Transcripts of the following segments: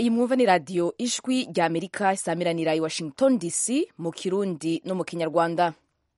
iyi mwumva ni radiyo ijwi rya amerika isamiranira i washington dc mu kirundi no mu kinyarwanda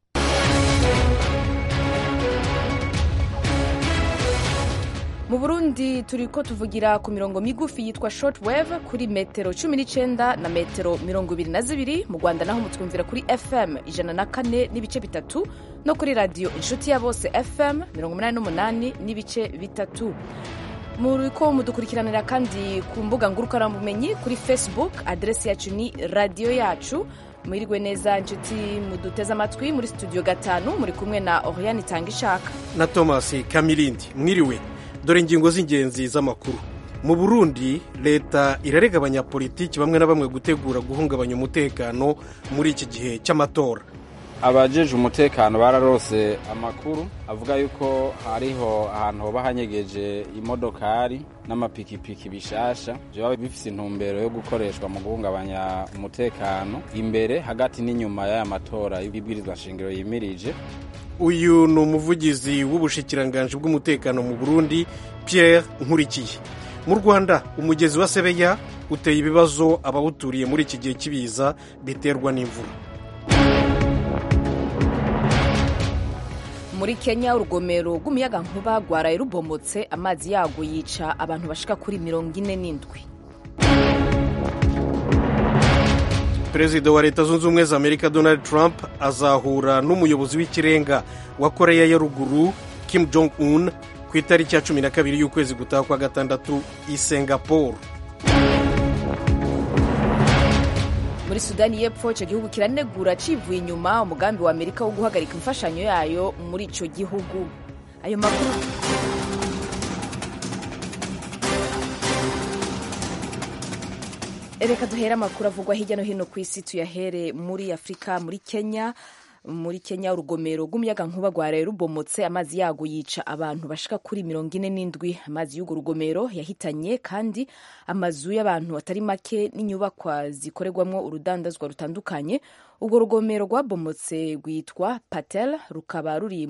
mu burundi turi ko tuvugira ku mirongo migufi yitwa short wave kuri metero cumi n'icyenda na metero mirongo ibiri na zibiri mu rwanda naho mutwumvira kuri fm ijana na kane n'ibice bitatu no kuri radiyo inshuti ya bose fm mirongo umunani n'umunani n'ibice bitatu muri ko mudukurikiranira kandi ku mbuga ngurukanabumenyi kuri facebook aderesi yacu ni radiyo yacu mwiriwe neza inshuti muduteze amatwi muri studio gatanu muri kumwe na oriane itanga ishaka na thomas kamirindi mwiriwe dore ingingo z'ingenzi z'amakuru mu burundi leta irarega abanyapolitiki bamwe na bamwe gutegura guhungabanya umutekano muri iki gihe cy'amatora abajeje umutekano bararose amakuru avuga yuko hariho ahantu hoba hanyegeje imodokari n'amapikipiki bishasha biba bifise intumbero yo gukoreshwa mu guhungabanya umutekano imbere hagati n'inyuma y'aya matora y'ibwirizwa shingiro yimirije uyu ni umuvugizi w'ubushikiranganji bw'umutekano mu burundi pierre nkurikiye mu rwanda umugezi wa sebeya uteye ibibazo abawuturiye muri iki gihe cy'ibiza biterwa n'imvura muri kenya urugomero rw'umuyagankuba rwaraye rubomotse amazi yarwo yica abantu bashika kuri mirongo ine n'indwi perezida wa leta zunze ubumwe za amerika donald trump azahura n'umuyobozi w'ikirenga wa koreya ya ruguru kim jong un ku itariki ya cumi na kabiri y'ukwezi gutaha kwa gatandatu i singapore muri sudani y'epfo icyo gihugu kiranegura civuye inyuma umugambi wa amerika wo guhagarika imfashanyo yayo muri icyo gihugu ayo makuru reka duhere amakuru avugwa hirya no hino ku isi tuyahere muri afurika muri kenya muri kenya urugomero rw'umuyagankuba rwaraye rubomotse amazi yago yica abantu bashika kuri mirongo ine n'indwi amazi y'urwo rugomero yahitanye kandi amazu y'abantu atari make n'inyubakwa zikorerwamo urudandazwa rutandukanye urwo rugomero rwabomotse rwitwa patel rukaba ruri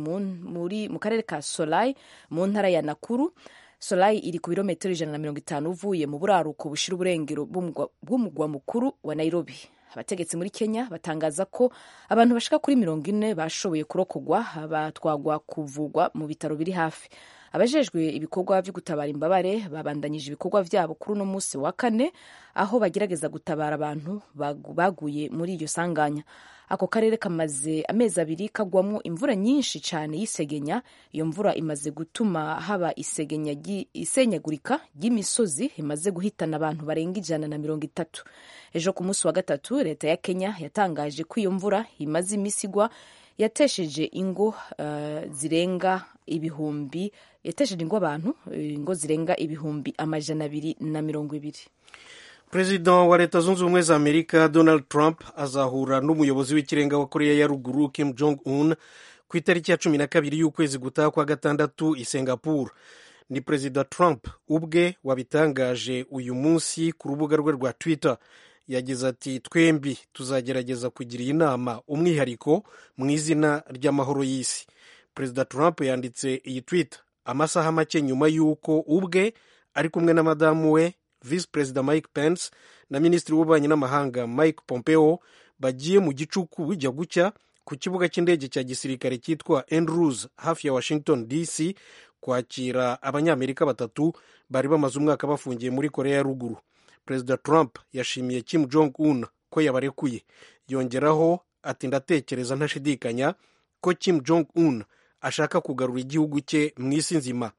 mu karere ka solai mu ntara ya nakuru solai iri ku birometero ijana na mirongo itanu uvuye mu buraruko bushira uburengero bw'umugwa mukuru wa nairobi abategetsi muri kenya batangaza ko abantu bashika kuri mirongo ine bashoboye kurokogwa batwagwa kuvugwa mu bitaro biri hafi abajejwe ibikorwa byo gutabara imbabare babandanyije ibikorwa vyabo kuri uno munsi wa kane aho bagerageza gutabara abantu baguye muri iryo sanganya ako karere kamaze amezi abiri kagwamwo imvura nyinshi cyane y'isegenya iyo mvura imaze gutuma haba isegenya isenyagurika ry'imisozi imaze guhitana abantu barenga ijana na mirongo itatu ejo ku munsi wa gatatu leta ya kenya yatangaje ko iyo mvura imaze imisi igwa yatesheje ingo uh, zirenga ibihumbi yatesheje ingo abantu ingo zirenga ibihumbi amajana abiri na mirongo ibiri perezida wa leta zunze ubumwe za amerika donald trump azahura n'umuyobozi w'ikirenga wa koreya ya ruguru kim jong un ku itariki ya cumi na kabiri y'ukwezi gutaha kwa gatandatu i singapore ni perezida trump ubwe wabitangaje uyu munsi ku rubuga rwe rwa twitter yagize ati twembi tuzagerageza kugira iyi nama umwihariko mu izina ry'amahoro y'isi perezida trump yanditse iyi twitter amasaha make nyuma y'uko ubwe ari kumwe na madamu we visi perezida mike pence na minisitiri w'ububanyi n'amahanga mike pompeo bagiye mu gicuku bijya gucya ku kibuga cy'indege cya gisirikare cyitwa andrews hafi ya washington dc kwakira abanyamerika batatu bari bamaze umwaka bafungiye muri korea ya ruguru perezida trump yashimiye kim jong un ko yabarekuye yongeraho ati ndatekereza ntashidikanya ko kim jong un ashaka kugarura igihugu cye mu isi nzima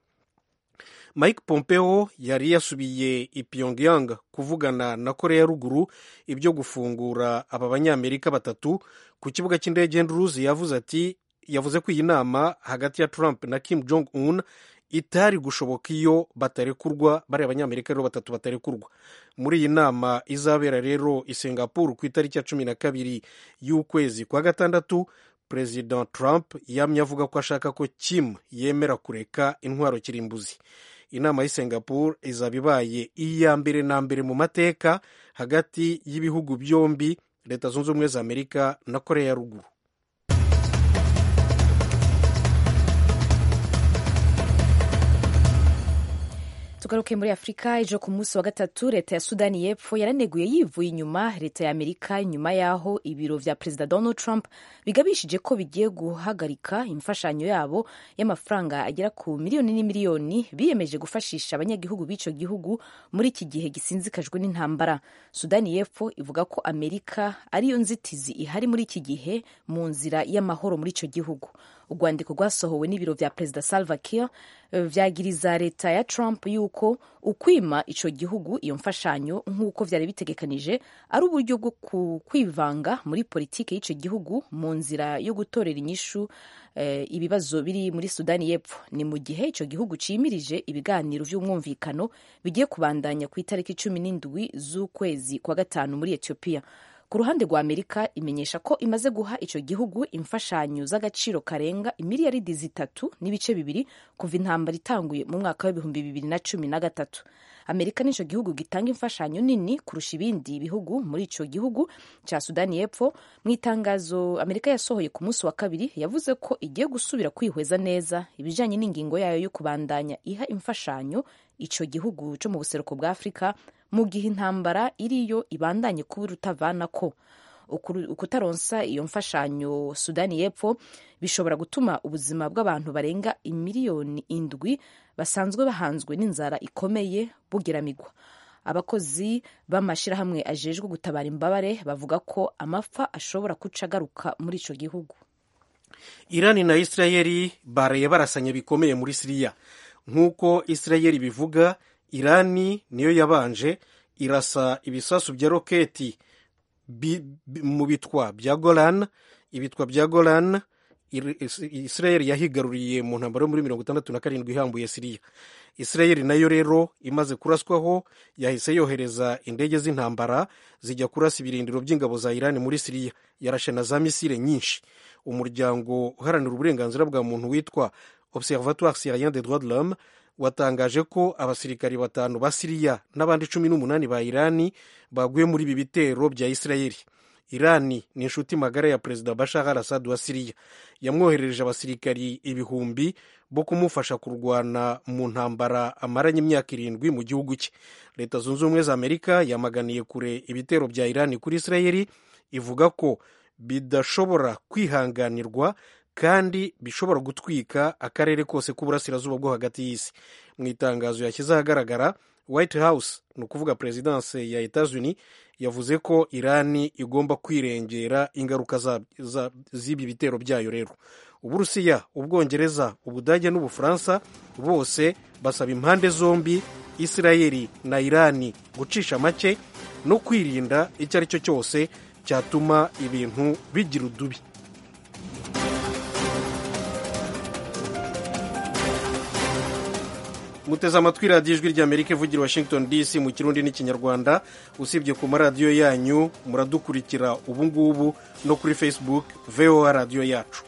mike pompeo yari yasubiye i pyongyang kuvugana na korea ya ruguru ibyo gufungura aba banyamerika batatu ku kibuga cy'indege andrews yavuze ati yavuze ko iyi nama hagati ya trump na kim jong un itari gushoboka iyo batarekurwa bariya abanyamerika rero batatu batarekurwa muri iyi nama izabera rero i singapore ku itariki ya cumi na kabiri y'ukwezi kwa gatandatu perezida trump yamye avuga ko ashaka ko kim yemera kureka intwaro kirimbuzi inama y'i singapore izaba ibaye iya mbere na mbere mu mateka hagati y'ibihugu byombi leta zunze ubumwe za amerika na korea ya ruguru tugaruke muri afurika ejo ku munsi wa gatatu leta ya sudani y'epfo yaraneguye yivuye inyuma leta ya amerika nyuma y'aho ibiro vya perezida donald trump bigabishije ko bigiye guhagarika imfashanyo yabo y'amafaranga agera ku miliyoni n'imiliyoni biyemeje gufashisha abanyagihugu b'ico gihugu muri iki gihe gisinzikajwe n'intambara sudani y'epfo ivuga ko amerika ariyo nzitizi ihari muri iki gihe mu nzira y'amahoro muri ico gihugu urwandiko rwasohowe n'ibiro vya perezida salva kiir vyagiriza leta ya trump yuko ukwima ico gihugu iyo mfashanyo nk'uko vyari bitegekanije ari uburyo bwo kwivanga muri politiki y'ico gihugu mu nzira yo gutorera inyishu eh, ibibazo biri muri sudani y'epfo ni mu gihe ico gihugu cimirije ibiganiro vy'umwumvikano bigiye kubandanya ku itariki cumi n'indwi z'ukwezi kwa gatanu muri ethiopia ku ruhande rwa amerika imenyesha ko imaze guha ico gihugu imfashanyo z'agaciro karenga imiliyaridi zitatu n'ibice bibiri kuva intambara itanguye mu mwaka w'ibihumbi bibiri na cumi na gatatu amerika nico gihugu gitanga imfashanyo nini kurusha ibindi bihugu muri ico gihugu ca sudani y'epfo mu itangazo amerika yasohoye ku munsi wa kabiri yavuze ko igiye gusubira kwihweza neza ibijanye n'ingingo yayo yo kubandanya iha imfashanyo ico gihugu co mu buseruko bwa afurika mu gihe intambara iriyo ibandanye kuba irutavanako ukutaronsa iyo mfashanyo sudani y'epfo bishobora gutuma ubuzima bw'abantu barenga imiliyoni indwi basanzwe bahanzwe n'inzara ikomeye bugeramigwa abakozi b'amashyirahamwe ajejwe gutabara imbabare bavuga ko amapfa ashobora kuca agaruka muri ico gihugu irani na isirayeli baraye barasanye bikomeye muri siriya nk'uko isirayeli bivuga irani niyo yabanje irasa ibisasu bya roketi mu bitwa bya golan ibitwa bya golan isirayeli yahigaruriye mu ntambaro yo muri mirongo itandatu na karindwi ihambuye siriya isirayeli nayo rero imaze kuraswaho yahise yohereza indege z'intambara zijya kurasa ibirindiro by'ingabo za irani muri siriya yarashe na za misile nyinshi umuryango uharanira uburenganzira bwa muntu witwa observatoire syrien des droits de l'homme watangaje ko abasirikari batanu ba siriya n'abandi cumi n'umunani ba irani baguye muri ibi bitero bya isirayeli irani ni inshuti magara ya perezida bashar al assad wa siriya yamwoherereje abasirikari ibihumbi bo kumufasha kurwana mu ntambara amaranye imyaka irindwi mu gihugu cye leta zunze ubumwe za amerika yamaganiye kure ibitero bya irani kuri isirayeli ivuga ko bidashobora kwihanganirwa kandi bishobora gutwika akarere kose k'uburasirazuba bwo hagati y'isi mu itangazo yashyize ahagaragara white house ni ukuvuga perezidanse ya etats unis yavuze ko irani igomba kwirengera ingaruka z'ibi bitero byayo rero uburusiya ubwongereza ubudage n'ubufaransa bose basaba impande zombi isirayeli na irani gucisha make no kwirinda icyo ari cyo cyose cyatuma ibintu bigira udubi muteze amatwi radiyo ijwi ry'amerika ivugira washington dc mu kirundi n'ikinyarwanda usibye ku maradiyo yanyu muradukurikira ubu ngubu no kuri facebook voa radiyo yacu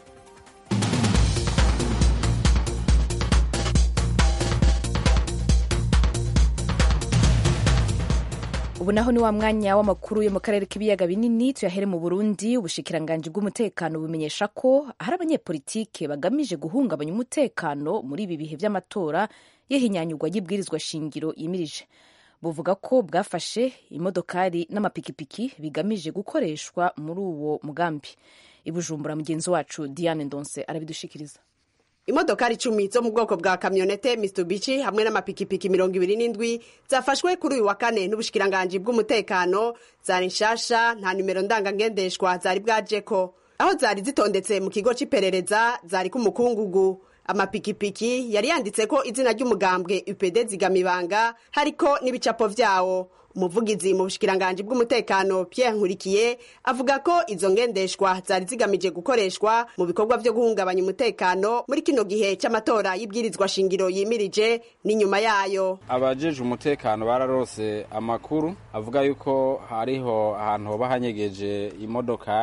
ubu naho ni wa mwanya w'amakuru yo mu karere k'ibiyaga binini tuyahere mu burundi ubushikiranganji bw'umutekano bumenyesha ko hari abanyepolitike bagamije guhungabanya umutekano muri ibi bihe by'amatora y'ihinyanyurwa ry'ibwirizwa shingiro yimirije buvuga ko bwafashe imodokari n'amapikipiki bigamije gukoreshwa muri uwo mugambi ibujumbura mugenzi wacu diane ndonse arabidushikiriza imodokari icumi zo mu bwoko bwa kamyonete mitsubishi hamwe n'amapikipiki mirongo ibiri n'indwi zafashwe kuri uyu wa kane n'ubushikiranganji bw'umutekano zari nshasha nta nimero ndangangendeshwa zari bwajeko aho zari zitondetse mu kigo c'iperereza zari k'umukungugu amapikipiki yari yanditse ko izina ry'umugambwe upd zigamibanga hariko n'ibicapo vyawo umuvugizi mu bushikiranganji bw'umutekano Pierre Nkurikiye avuga ko izo ngendeshwa zari zigamije gukoreshwa mu bikorwa vyo guhungabanya umutekano muri kino gihe c'amatora y'ibwirizwa shingiro yimirije n'inyuma yayo abajeje umutekano bararose amakuru avuga yuko hariho ahantu hoba hanyegeje imodokari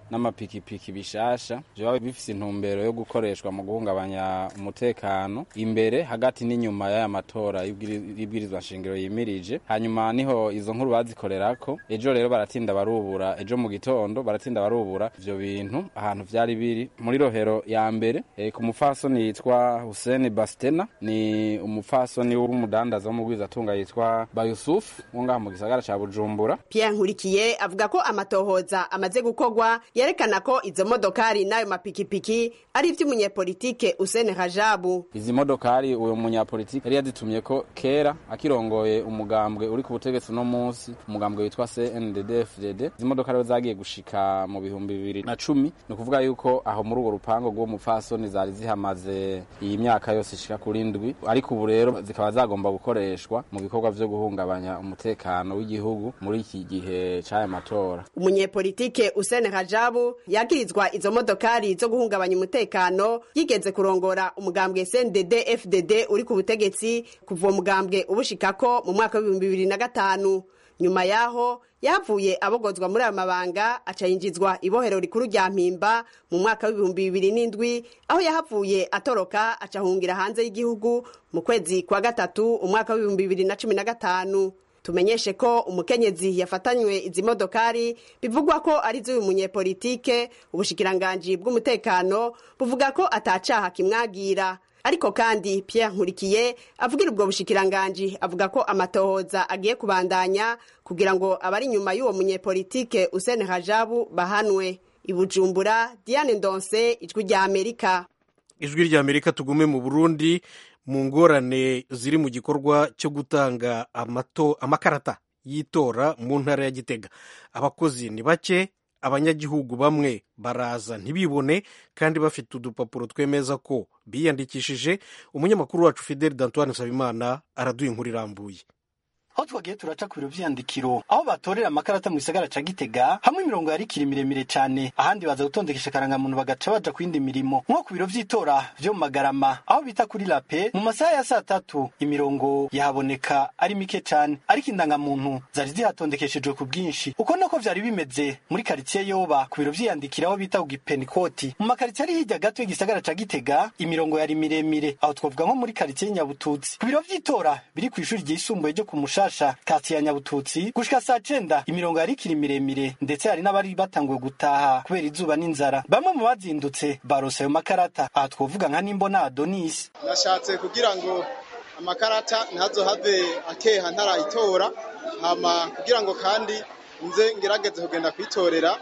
n'amapikipiki bishasha vyoba bifise intumbero yo gukoreshwa mu guhungabanya umutekano imbere hagati n'inyuma y'aya matora y'ibwirizwa nshingiro yimirije hanyuma niho izo nkuru bazikorerako ejo rero baratinda barubura ejo mu gitondo baratinda barubura ivyo bintu ahantu vyari biri muri rohero ya mbere e, ku mufasoni yitwa Hussein Bastena ni umufasoni w'umudandaza w'umugwizatunga yitwa Bayusuf wo ngaha mu gisagara ca Bujumbura Pierre Nkurikiye avuga ko amatohoza amaze gukorwa yerekana ko izo modokari n'ayo mapikipiki ari ivy'umunyepolitike Hussein Rajabu izi modokari uwo munyapolitike yari yazitumye ko kera akirongoye umugambwe uri ku butegetsi no munsi umugambwe witwa CNDD-FDD izi modoka rero zagiye gushika mu bihumbi bibiri na cumi ni ukuvuga yuko aho muri urwo rupango rw'uwo mupfasoni zari zihamaze iyi myaka yose ishika kuri ndwi ariko ubu rero zikaba zagomba gukoreshwa mu bikorwa vyo guhungabanya umutekano w'igihugu muri iki gihe c'aya matora umunyepolitike Hussein Rajabu yagirizwa izo modokari zo guhungabanya umutekano yigeze kurongora umugambwe CNDD FDD uri ku butegetsi kuva uwo mugambwe ubushikako mu mwaka w'ibihumbi bibiri na gatanu nyuma yaho yavuye abogozwa muri ayo mabanga aca yinjizwa ibohero rikuru rya mpimba mu mwaka w'ibihumbi bibiri n'indwi aho yahavuye atoroka aca ahungira hanze y'igihugu mu kwezi kwa gatatu umwaka w'ibihumbi bibiri na cumi na gatanu tumenyeshe ko umukenyezi yafatanywe izi modokari bivugwa ko ari z'uyu munyepolitike ubushikiranganji bw'umutekano buvuga ko atacaha kimwagira ariko kandi Pierre Nkurikiye avugira ubwo bushikiranganji avuga ko amatohoza agiye kubandanya kugira ngo abari inyuma y'uwo munyepolitike Hussein Rajabu bahanwe ibujumbura Diane Ndonse ijwi rya Amerika ijwi rya Amerika tugume mu Burundi mu ngorane ziri mu gikorwa cyo gutanga amato amakarata y'itora mu ntara ya Gitega abakozi ni bake abanyagihugu bamwe baraza ntibibone kandi bafite udupapuro twemeza ko biyandikishije umunyamakuru wacu Fidel Dantoine Nsabimana araduha inkuru irambuye aho twagiye turaca ku biro vy'iyandikiro aho batorera amakarata mu gisagara ca gitega hamwe imirongo yarikiri miremire cane ahandi baza gutondekesha akarangamuntu bagaca baja ku yindi mirimo nko ku biro vy'itora vyo mu magarama aho bita kuri lape mu masaha ya saa tatu imirongo yahaboneka ari mike cane ariko indangamuntu zari zihatondekeshejwe ku bwinshi uko nako vyari bimeze muri karitsiye yoba ku biro vy'iyandikiro aho bita ku gipenikoti mu makaritsiye ari hirya gato y'igisagara ca gitega imirongo yari miremire aho twavuga nko muri karitsiye nyabututsi ku biro vy'itora biri kw'ishuri ryisumbuye ryo ku musha Nshasha kati ya Nyabututsi gushika saa cenda imirongo yari ikiri miremire ndetse hari n'abari batanguye gutaha kubera izuba n'inzara bamwe mu bazindutse barose ayo makarata aha twovuga nka Nimbona Adonis nashatse kugira ngo amakarata ntazohave akeha ntarayitora hama kugira ngo kandi nze ngerageze kugenda kwitorera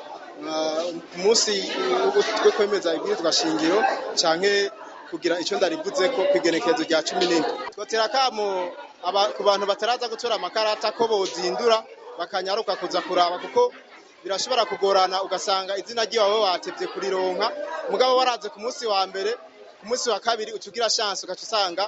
ku munsi wo kwemeza ibwirizwa shingiro canke kugira icyo ndarivuze ko kwigenekerezo rya cumi n'indwi twotera kamo ku bantu bataraza gutora amakarata ko bozindura bakanyaruka kuza kuraba kuko birashobora kugorana ugasanga izina ry'iwawe watevye kurironka mugabo waraze ku munsi wa mbere ku munsi wa kabiri ucugira chance ugaca usanga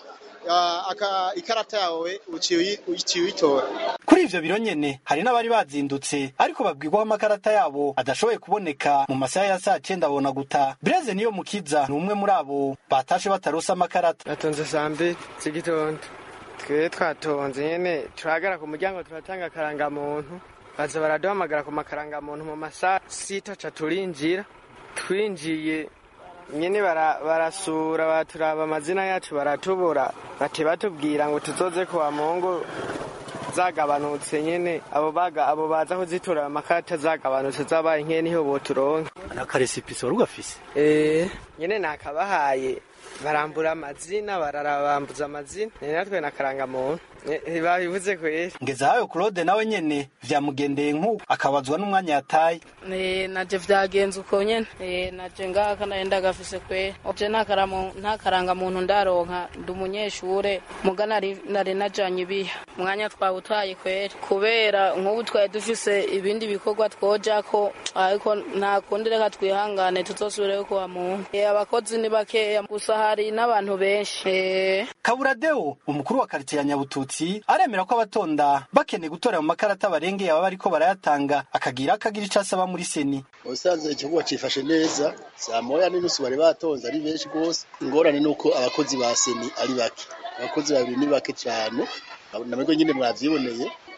ikarata yawe uciye uyitora kuri ivyo biro nyene hari n'abari bazindutse ariko babwirwaho amakarata yabo adashoboye kuboneka mu masaha ya saa cenda abona guta Blaise niyo mukiza ni umwe muri abo batashe batarose amakarata batonze saa mbiri z'igitondo twe twatonze nyene turahagara ku muryango turatanga akarangamuntu baza baraduhamagara ku makarangamuntu mu masaha sita ca turinjira twinjiye nyene barasura baturaba amazina yacu baratubura bati batubwira ngo tuzoze kuwa mungu zagabanutse nyene abo baga abo baza kuzitora amakarata zagabanutse zabaye nke niho boturonka akaresipisi wari ugafise eh nyene nakabahaye barambura amazina bararabambuza amazina ni natwe nakaranga muntu babivuze kweri ngezahayo claude nawe nyene vyamugendeye nk'uko akabazwa n'umwanya yataye naje vyagenze uko nyene naje ngaka nahenda gafise kweri je nta karanga muntu ndaronka ndi umunyeshure muga nari najanye ibiha umwanya twawutaye kweri kubera nk'ubu twari dufise ibindi bikorwa twojako ariko nta kundi reka twihangane tuzosubireyo kuwa muntu abakozi ni bakeya gusa hari n'abantu benshi kaburadeo umukuru wa karitsiye ya nyabututsi aremera ko abatonda bakeneye gutora mu makarata barengeye aba bariko barayatanga akagira akagira ico asaba muri seni ubusanzwe igikorwa cifashe neza saa moya n'inusu bari batonze ari benshi rwose ingorane ni uko abakozi ba seni ari bake abakozi babiri ni bake cane namwebwe nyine mwavyiboneye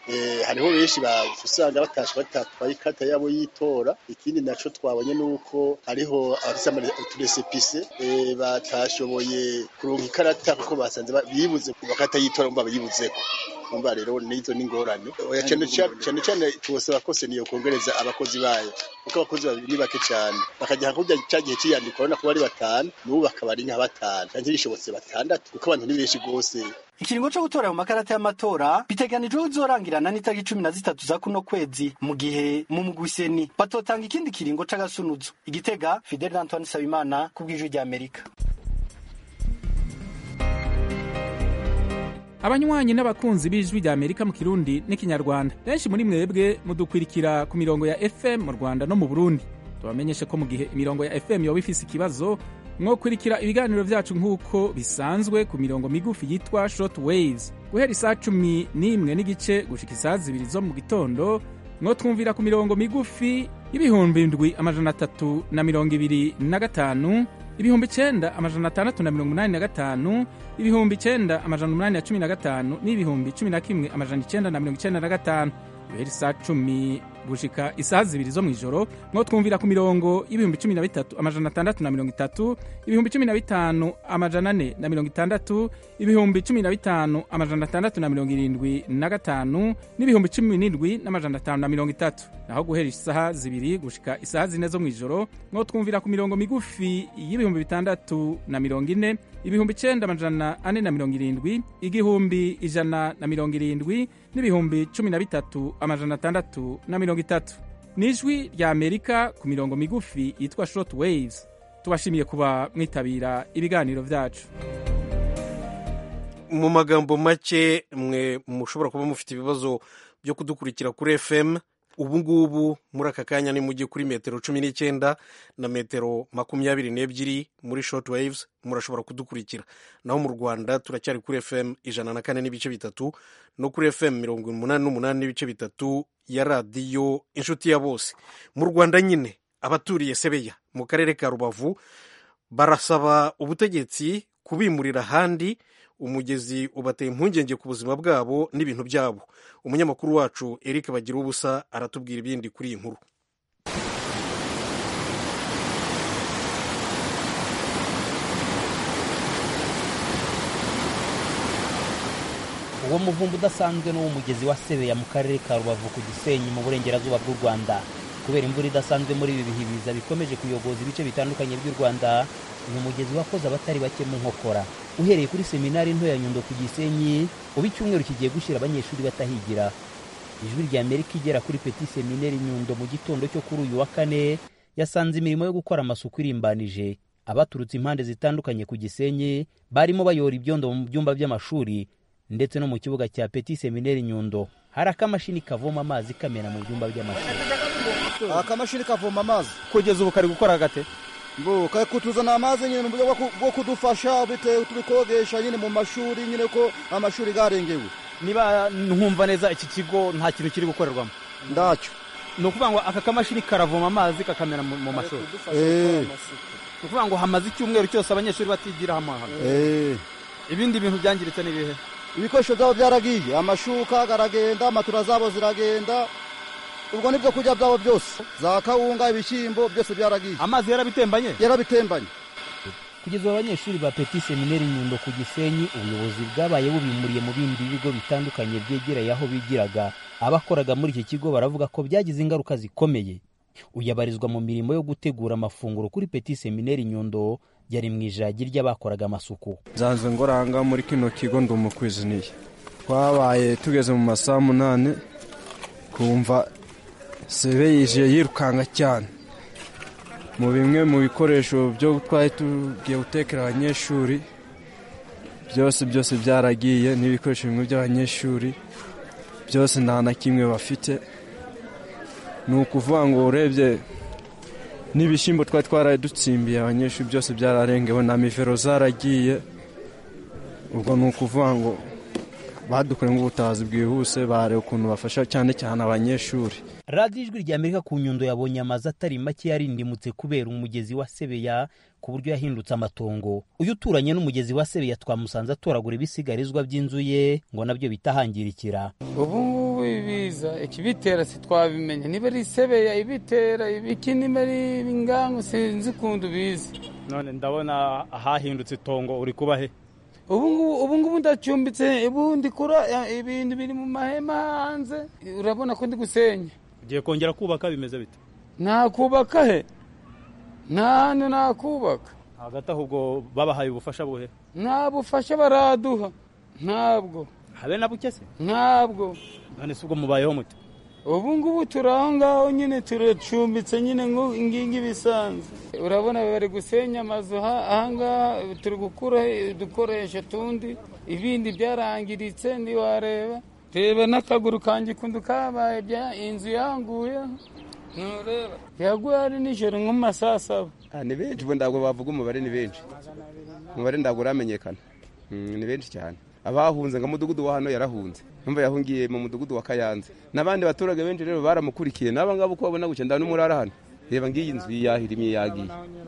eh, hariho benshi ba- usanga batashe batatwaye ikarata yabo y'itora ikindi naco twabonye nuko hariho abafise uturesepise eh, batashoboye kuronka ikarata kuko basanze ba- bibuze ku makarata y'itora umva bayibuzeko umva rero nizo n'ingorane oya cane ca- cane cane tubosaba kose niyo kongereza abakozi bayo kuko abakozi babiri ni bake cane bakajya kurya ca gihe c'iyandikwa urabona ko bari batanu n'ubu bakaba ari nka batanu canke bishobotse batandatu kuko abantu ni benshi gose ikiringo co gutora mu makarata y'amatora biteganijwe kuzorangirana n'itariki cumi na zitatu za kuno kwezi mu gihe mu mugwiseni batotanga ikindi kiringo c'agasunuzo igitega fidel antoine sabimana ku bw'ijwi ry'amerika abanywanyi n'abakunzi b'ijwi rya amerika mu kirundi n'ikinyarwanda benshi muri mwebwe mudukwirikira ku mirongo ya fm mu rwanda no mu burundi tubamenyeshe ko mu gihe imirongo ya fm yoba ifise ikibazo mwokurikira ibiganiro vyacu nk'uko bisanzwe ku mirongo migufi yitwa short waves guhera isaa cumi n'imwe n'igice gushika isaa zibiri zo mu gitondo mwotwumvira ku mirongo migufi y'ibihumbi ndwi amajana atatu na mirongo ibiri na gatanu ibihumbi icenda amajana atandatu na mirongo umunani na gatanu ibihumbi icenda amajana umunani na cumi na gatanu n'ibihumbi cumi na kimwe amajana icenda na mirongo icenda na gatanu guhera isaa cumi gushika isaha zibiri zo mw'ijoro mwo twumvira ku mirongo y'ibihumbi cumi na bitatu amajana atandatu na mirongo itatu ibihumbi cumi na bitanu amajana ane na mirongo itandatu ibihumbi cumi na bitanu amajana atandatu na mirongo irindwi na gatanu n'ibihumbi cumi n'indwi n'amajana atanu na mirongo itatu naho guhera isaha zibiri gushika isaha zine zo mw'ijoro mwo twumvira ku mirongo migufi y'ibihumbi bitandatu na mirongo ine ibihumbi icenda amajana ane na mirongo irindwi igihumbi ijana na mirongo irindwi n'ibihumbi cumi na bitatu amajana atandatu na mirongo itatu ni ijwi rya amerika ku mirongo migufi yitwa short waves tubashimiye kuba mwitabira ibiganiro vyacu mu magambo make mwe mushobora kuba mufite ibibazo byo kudukurikira kuri fm ubu ngubu muri aka kanya ni mujye kuri metero cumi n'icyenda na metero makumyabiri n'ebyiri muri short waves murashobora kudukurikira naho mu rwanda turacyari kuri fm ijana na kane n'ibice bitatu no kuri fm mirongo umunani n'umunani n'ibice bitatu ya radiyo inshuti ya bose mu rwanda nyine abaturiye sebeya mu karere ka rubavu barasaba ubutegetsi kubimurira ahandi umugezi ubateye impungenge ku buzima bwabo n'ibintu byabo umunyamakuru wacu eric bagira ubusa aratubwira ibindi kuri iyi nkuru uwo muvumba udasanzwe n'uw'umugezi wa sebeya mu karere ka rubavu ku gisenyi mu burengerazuba bw'u rwanda kubera imvura idasanzwe muri ibi bihe biza bikomeje kuyogoza ibice bitandukanye by'u rwanda uyu mugezi wakoze abatari bake mu nkokora uhereye kuri seminari nto ya nyundo ku gisenyi ubu icyumweru kigiye gushyira abanyeshuri batahigira ijwi rya amerika igera kuri peti seminari nyundo mu gitondo cyo kuri uyu wa kane yasanze imirimo yo gukora amasuku irimbanije abaturutse impande zitandukanye ku gisenyi barimo bayora ibyondo mu byumba by'amashuri ndetse no mu kibuga cya peti seminari nyundo hari akamashini kavoma amazi kamena mu byumba by'amashuri akamashini kavoma amazi kugeza ubu kari gukora gate ngo kari kutuzana amazi nyine mu buryo bwo ku- bwo kudufasha bitewe turi kogesha nyine mu mashuri nyine ko amashuri garengewe niba nkumva neza iki kigo nta kintu kiri gukorerwamo ndacyo ni ukuvuga ngo aka kamashini karavoma amazi kakamena mu mu mashuri Eh. ni ukuvuga ngo hamaze icyumweru cyose abanyeshuri batigira hamwe hano Eh. ibindi bintu byangiritse ni ibihe ibikoresho byabo byaragiye amashuka garagenda matura zabo ziragenda ubwo n'ibyo kurya byabo byose za kawunga ibishyimbo byose byaragiye amazi yarabitembanye yarabitembanye kugeza ubu abanyeshuri ba peti seminari nyundo ku gisenyi ubuyobozi bwabaye bubimuriye mu bindi bigo bitandukanye byegereye aho bigiraga abakoraga muri iki kigo baravuga ko byagize ingaruka zikomeye uyabarizwa mu mirimo yo gutegura amafunguro kuri peti seminari nyundo yari mu ijagi ry'abakoraga amasuku nzanzwe ngoranga muri kino kigo ndi umukwiziniye twabaye tugeze mu masaha munani kumva sebe yije yirukanka cyane mu bimwe mu bikoresho byo twari tugiye gutekera abanyeshuri byose byose byaragiye n'ibikoresho bimwe by'abanyeshuri byose nta na kimwe bafite ni ukuvuga ngo urebye n'ibishyimbo twari twaradutsimbiye abanyeshuri byose byararengewe na mivero zaragiye ubwo ni ukuvuga ngo badukoreye nk'ubutabazi bwihuse bareba ukuntu bafasha cyane cyane abanyeshuri radiyo ijwi rya amerika ku nyundo yabonye amazu atari make yarindimutse kubera umugezi wa sebeya ku buryo yahindutse amatongo uyu uturanye n'umugezi wa sebeya twamusanze atoragura ibisigarizwa by'inzu ye ngo nabyo bitahangirikira ubu ngubu ngubu ibiza ikibitera sitwabimenye niba ari isebeya ibitera ibiki niba ari ingangu sinzi ukuntu biza none ndabona ahahindutse itongo uri kuba he ubu ngubu ndacumbitse ubu ndikura ibintu biri mu mahema hanze urabona ko ndi gusenya ugiye kongera kubaka bimeze bite nakubaka he nta hantu nakubaka hagati aho ubwo babahaye ubufasha buhe nta bufasha baraduha ntabwo habe na buke se ntabwo none si ubwo mubayeho mute ubu ngubu turi aho ngaho nyine turacumbitse nyine ngingi bisanzwe urabona bari gusenya amazu ahangaha turi gukura udukoresho tundi ibindi byarangiritse ntiwareba reba n'akaguru kanjye kundu kabaye inzu yanguye ntureba yaguye ari nijoro nko mu masaa saba ni benshi ubu ntabwo bavuga umubare ni benshi umubare ntabwo uramenyekana ni benshi cyane abahunze ngo umudugudu wa hano yarahunze numva yahungiye mu mudugudu wa kayanze n'abandi baturage benshi rero baramukurikiye n'aba ngaba uko babona gutya ndabona umurara hano reba ngiyi nzu yahirimye yagiye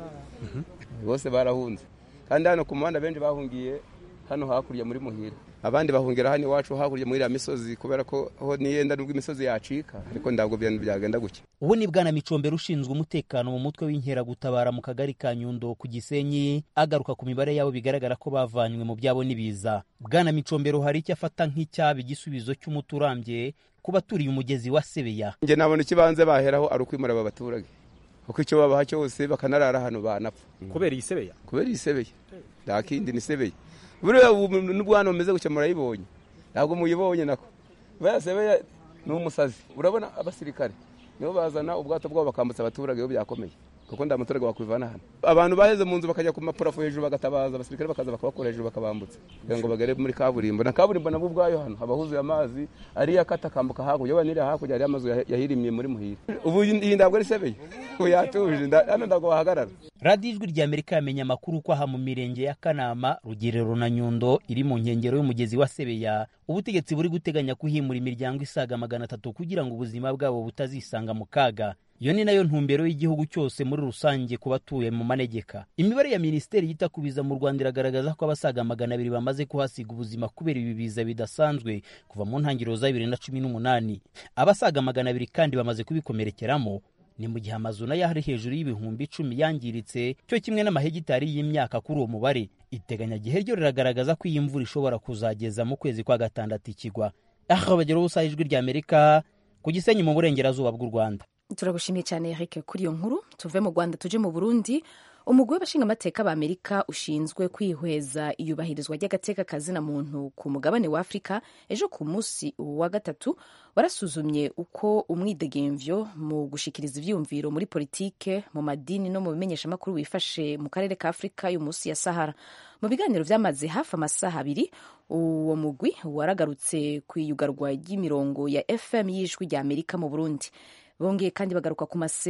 bose barahunze kandi hano ku muhanda benshi bahungiye hano hakurya muri muhira abandi bahungira hano iwacu hakurya muri iriya misozi kubera ko ho niyenda nubwo imisozi yacika ariko ntabwo byagenda gutya ubu ni bwana micombero ushinzwe umutekano mu mutwe w'inkeragutabara mu kagari ka nyundo ku gisenyi agaruka ku mibare yabo bigaragara ko bavanywe mu byabo n'ibiza bwana micombero hari icyo afata nk'icyaba igisubizo cy'umuti urambye ku baturiye umugezi wa sebeya njye nabona ikibanza baheraho ari ukwimura aba baturage kuko icyo babaha cyose bakanarara hano banapfa kubera iyi sebeya kubera iyi sebeya nta kindi ni sebeya buriya n'ubwo hano bumeze gutya murayibonye ntabwo muyibonye nako buriya sebeya ni umusazi urabona abasirikare nibo bazana ubwato bwabo bakambutsa abaturage iyo byakomeye kuko nta muturage wakwivana hano abantu baheze mu nzu bakajya ku mapurafo hejuru bagatabaza abasirikare bakaza bakabakora hejuru bakabambutsa kugira ngo bagere muri kaburimbo na kaburimbo nabwo ubwayo hano haba huzuye amazi ariyo akata akambuka hakurya waba niriya hakurya hariyo amazu yahirimye muri muhira ubu iyi ntabwo ari sebeye ubu yatuje hano ntabwo wahagarara radiyo ijwi rya amerika yamenye amakuru ko aha mu mirenge ya kanama rugerero na nyundo iri mu nkengero y'umugezi wa sebeya ubutegetsi buri guteganya kuhimura imiryango isaga magana atatu kugira ngo ubuzima bwabo butazisanga mu kaga iyo ni nayo ntumbero y'igihugu cyose muri rusange ku batuye mu manegeka imibare ya minisiteri yita ku biza mu rwanda iragaragaza ko abasaga magana abiri bamaze kuhasiga ubuzima kubera ibi biza bidasanzwe kuva mu ntangiriro za bibiri na cumi n'umunani abasaga magana abiri kandi bamaze kubikomerekeramo ni mu gihe amazu nayo ari hejuru y'ibihumbi icumi yangiritse cyo kimwe n'amahegitari y'imyaka kuri uwo mubare iteganyagihe ryo riragaragaza ko iyi mvura ishobora kuzageza mu kwezi kwa gatandatu ikigwa aha bagera ubusa ijwi rya amerika ku gisenyi mu burengerazuba bw'u rwanda turagushimiye cyane Eric kuri iyo nkuru tuve mu rwanda tuje mu burundi umugwi w'abashingamateka b'amerika ushinzwe kwihweza iyubahirizwa ry'agateka kazina muntu ku mugabane wa afurika ejo ku munsi wa gatatu warasuzumye uko umwidegemvyo mu gushikiriza ivyiyumviro muri politike mu madini no mu bimenyeshamakuru wifashe mu karere ka afurika yo munsi ya sahara mu biganiro vyamaze hafi amasaha abiri uwo mugwi waragarutse ku iyugarwa ry'imirongo ya fm y'ijwi rya amerika mu burundi bongeye kandi bagaruka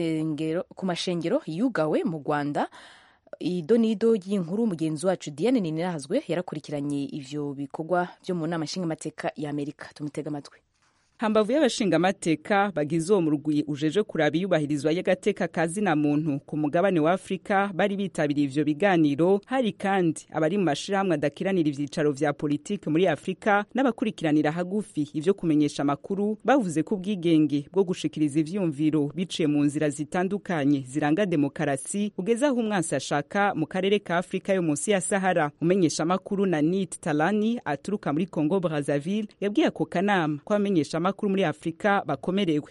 ku mashengero yugawe mu rwanda idonido y'inkuru mugenzi wacu diane ninirahazwe yarakurikiranye ivyo bikorwa vyo mu nama nshingamateka ya amerika tumutega amatwi hambavu y'abashingamateka bagize uwo murwi ujeje kuraba iyubahirizwa y'agateka ka zina muntu ku mugabane wa afurika bari bitabiriye ivyo biganiro hari kandi abari mu mashirahamwe adakiranira ivyicaro vya politike muri afurika n'abakurikiranira hagufi ivyo kumenyesha amakuru bavuze ko ubwigenge bwo gushikiriza ivyumviro biciye mu nzira zitandukanye ziranga demokarasi ugeze aho umwansi ashaka mu karere ka afurika yo munsi ya sahara umenyesha amakuru na nit talani aturuka muri congo brazaville yabwiye ako kanama ko abamenyesha amakuru muri afurika bakomerewe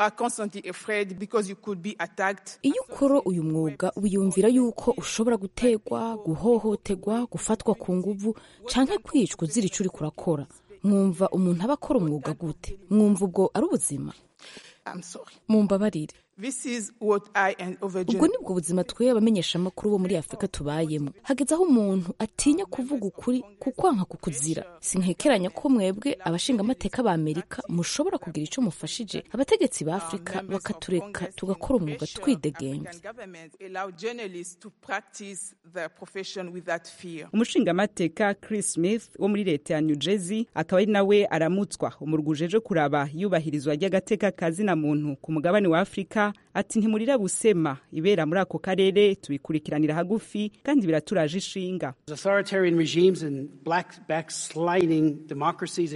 iyo ukora uyu mwuga wiyumvira yuko ushobora gutegwa guhohoterwa gufatwa ku nguvu canke kwicwa uzira ico uriko urakora mwumva umuntu aba akora umwuga gute mwumva ubwo ari ubuzima mumbabarire ubwo nibwo buzima twe abamenyeshamakuru bo muri afurika tubayemo hageze aho umuntu atinya kuvuga ukuri kukwanka kukuzira sinkekeranya ko mwebwe abashingamateka ba amerika mushobora kugira icyo mufashije abategetsi ba afurika bakatureka tugakora umwuga twidegembye umushingamateka chris smith wo muri leta ya new jersey akaba ari nawe aramutswa umurwi ujeje kuraba iyubahirizwa ry'agateka ka zina muntu ku mugabane wa afurika ati ntimurira busema ibera muri ako karere tubikurikiranira hagufi kandi biraturaje ishinga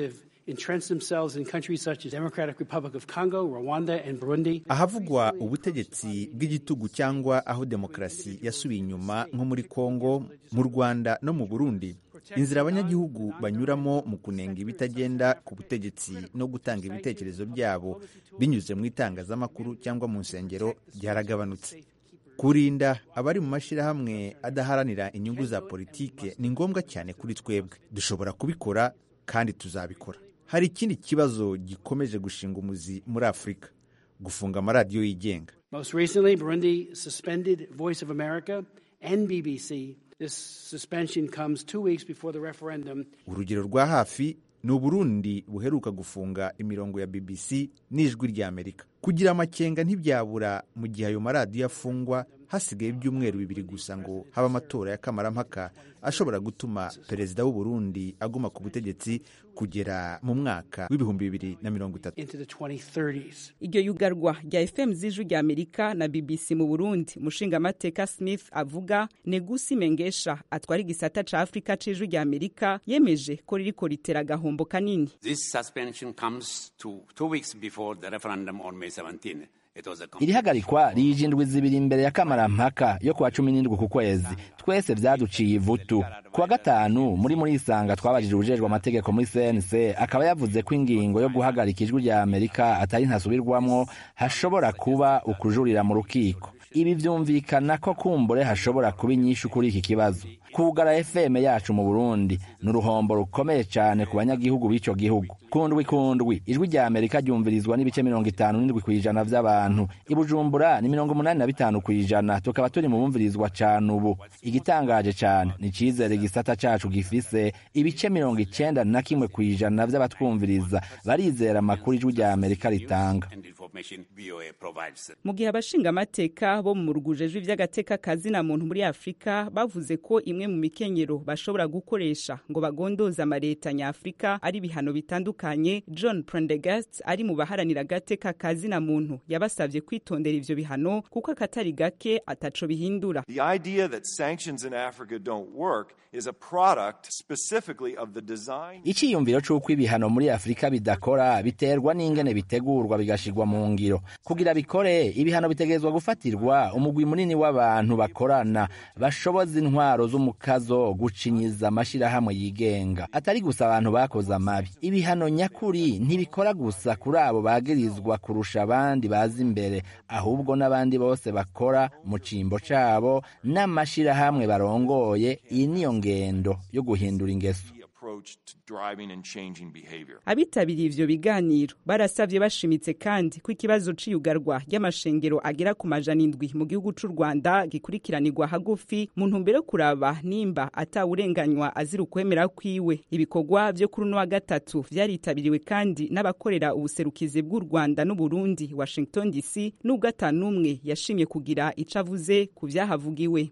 entrenched themselves in countries such as Democratic Republic of Congo, Rwanda, and Burundi. ahavugwa ubutegetsi bw'igitugu cyangwa aho demokarasi yasubiye inyuma nko muri kongo mu rwanda no mu burundi inzira abanyagihugu banyuramo mu kunenga ibitagenda ku butegetsi no gutanga ibitekerezo byabo binyuze mu itangazamakuru cyangwa mu nsengero byaragabanutse kurinda abari mu mashyirahamwe adaharanira inyungu za politike ni ngombwa cyane kuri twebwe dushobora kubikora kandi tuzabikora hari ikindi kibazo gikomeje gushinga umuzi muri afurika gufunga amaradiyo yigenga Most recently, Burundi suspended Voice of America and BBC. This suspension comes two weeks before the referendum. urugero rwa hafi ni uburundi buheruka gufunga imirongo ya bbc n'ijwi ry'amerika kugira amakenga ntibyabura mu gihe ayo maradiyo afungwa hasigaye ibyumweru bibiri gusa ngo habe amatora y'akamarampaka ashobora gutuma perezida w'uburundi aguma ku butegetsi kugera mu mwaka w'ibihumbi bibiri na mirongo itatu into the 2030s. iryo yugarwa rya fm z'ijwi rya amerika na bbc mu burundi umushingamateka smith avuga negusi mengesha atwara igisata ca afurika c'ijwi rya amerika yemeje ko ririko ritera agahombo kanini This suspension comes to two weeks before the referendum on May 17. It was a iri hagarikwa rije indwi zibiri imbere ya kamarampaka yo kuwa cumi n'indwi ku kwezi twese vyaduciye ivutu kuwa gatanu muri muri isanga twabajije ubujejwe amategeko muri cnc akaba yavuze ko ingingo yo guhagarika ijwi rya amerika atari ntasubirwamwo hashobora kuba ukujurira mu rukiko ibi vyumvikana ko kumbure hashobora kuba inyishu kuri iki kibazo kugara fm yacu mu burundi ni uruhombo rukomeye cyane ku banyagihugu b'ico gihugu kundwi kundwi ijwi rya amerika ryumvirizwa n'ibice mirongo itanu n'indwi ku ijana vy'abantu i bujumbura ni mirongo umunani na bitanu ku ijana tukaba turi mu bumvirizwa cane ubu igitangaje cane ni icizere igisata cacu gifise ibice mirongo icenda na kimwe ku ijana vy'abatwumviriza barizera amakuru ijwi rya amerika ritanga and information VOA provides. mu gihe abashingamateka bo mu rugujejwe ivy'agateka kazina muntu muri afurika bavuze ko imwe mu mikenyero bashobora gukoresha ngo bagondoze amaleta nyafurika ari ibihano bitandukanye john prendegast ari mu baharanira agateka kazina muntu yabasavye kwitondera ivyo bihano kuko akatari gake ataco bihindura The idea that sanctions in Africa don't work is a product specifically of the design. iciyumviro c'uko ibihano muri afurika bidakora biterwa n'ingene bitegurwa bigashirwa mu ngiro kugira bikore ibihano bitegerezwa gufatirwa umugwi munini w'abantu bakorana bashoboza intwaro z'umukazo gucinyiza amashirahamwe yigenga atari gusa abantu bakoze amabi ibihano nyakuri ntibikora gusa kuri abo bagirizwa kurusha abandi bazi imbere ahubwo n'abandi bose bakora mu cimbo cabo n'amashirahamwe barongoye iyi niyo ngendo yo guhindura ingeso approach to driving and changing behavior. abitabiriye ivyo biganiro barasavye bashimitse kandi ko ikibazo c'iyugarwa ry'amashengero agera ku majana indwi mu gihugu c'u rwanda gikurikiranirwa hagufi mu ntumbero yo kuraba nimba atawurenganywa azira ukwemera kwiwe ibikorwa vyo kuri uno wa gatatu vyaritabiriwe kandi n'abakorera ubuserukizi bw'u rwanda n'uburundi washington dc n'ubwo atanumwe yashimye kugira ico avuze ku vyahavugiwe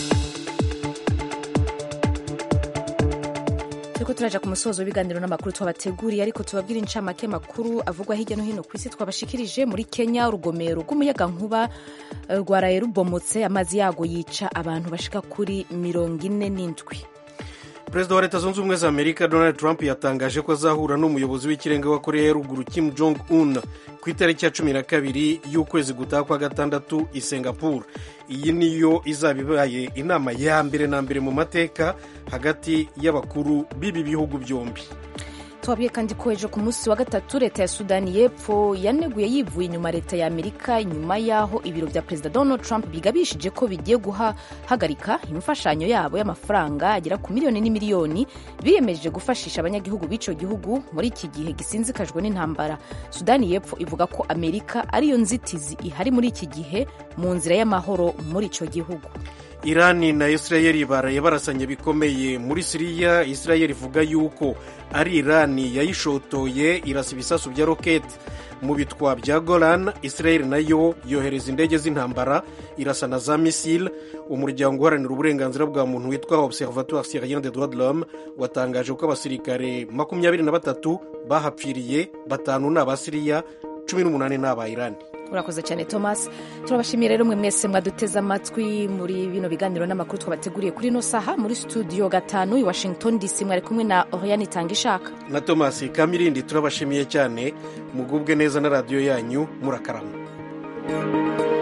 turiko turaja ku musozo w'ibiganiro n'amakuru twabateguriye ariko tubabwira incamake makuru avugwa hirya no hino ku isi twabashikirije muri kenya urugomero rw'umuyagankuba eh, rwaraye rubomotse amazi yago yica abantu bashika kuri mirongo ine n'indwi perezida wa leta zunze ubumwe za amerika donald trump yatangaje ko azahura n'umuyobozi w'ikirenga wa korea ya ruguru kim jong un ku itariki ya cumi na kabiri y'ukwezi gutaha kwa gatandatu i singapore iyi niyo izaba ibaye inama ya mbere na mbere mu mateka hagati y'abakuru b'ibi bihugu byombi twabwiye kandi ko ejo ku munsi wa gatatu leta ya sudani y'epfo yaneguye yivuye inyuma leta ya amerika nyuma y'aho ibiro bya perezida donald trump bigabishije ko bigiye guhagarika imfashanyo yabo y'amafaranga agera ku miliyoni n'imiliyoni biyemeje gufashisha abanyagihugu b'icyo gihugu muri iki gihe gisinzikajwe n'intambara sudani y'epfo ivuga ko amerika ariyo nzitizi ihari muri iki gihe mu nzira y'amahoro muri icyo gihugu irani na israel baraye barasanye bikomeye muri siriya israel ivuga yuko ari irani yayishotoye irasa ibisasu bya roketi mu bitwa bya golan israel nayo yohereza indege z'intambara irasa na za misile umuryango uharanira uburenganzira bwa muntu witwa observatoire syrien de droit de l'homme watangaje ko abasirikare makumyabiri na batatu bahapfiriye batanu ni abasiriya cumi n'umunani ni aba irani urakoze cyane thomas turabashimiye rero mwe mwese mwaduteze amatwi muri bino biganiro n'amakuru twabateguriye kuri ino saha muri studio gatanu i washington dc mwari kumwe na oriane itanga ishaka na thomas kamirindi turabashimiye cyane mugubwe neza na radiyo yanyu murakarama